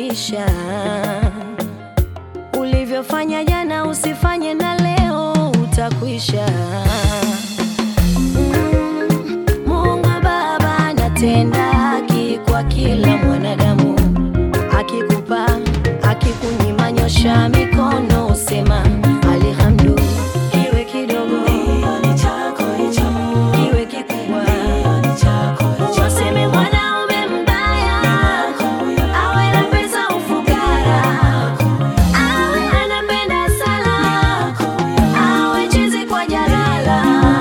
maisha. Ulivyofanya jana usifanye na leo, utakwisha. Mm, Mungu Baba anatenda haki kwa kila mwanadamu, akikupa akikunyima, nyosha mikono, usema alhamdu. Iwe kidogo iwe kikubwa, waseme mwanaume mbaya awe na pesa ufukara, awe anapenda sala, awe chizi kwa jalala.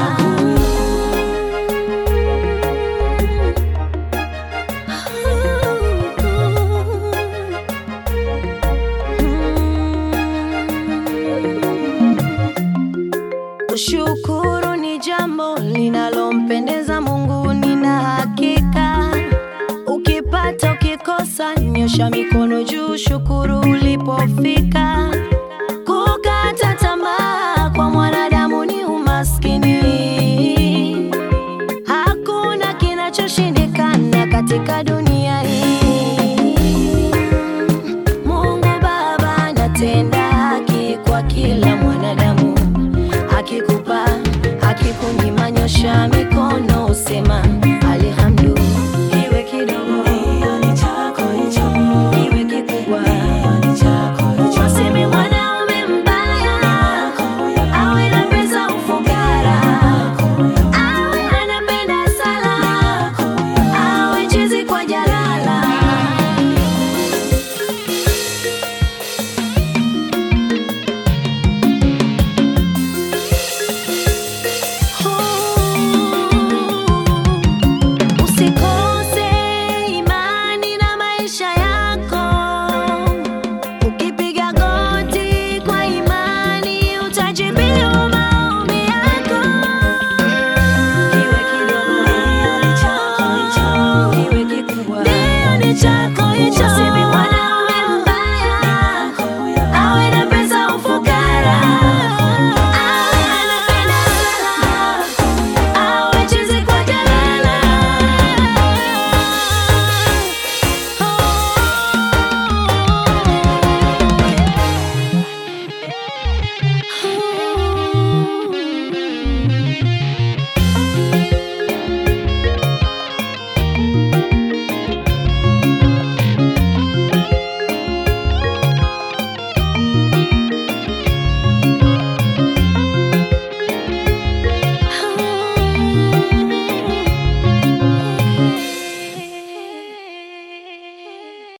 Kushukuru ni jambo linalompendeza Mungu, nina hakika. Ukipata ukikosa, nyosha mikono juu, shukuru ulipofika. Kukata tamaa kwa mwanadamu ni umaskini. Hakuna kinachoshindikana katika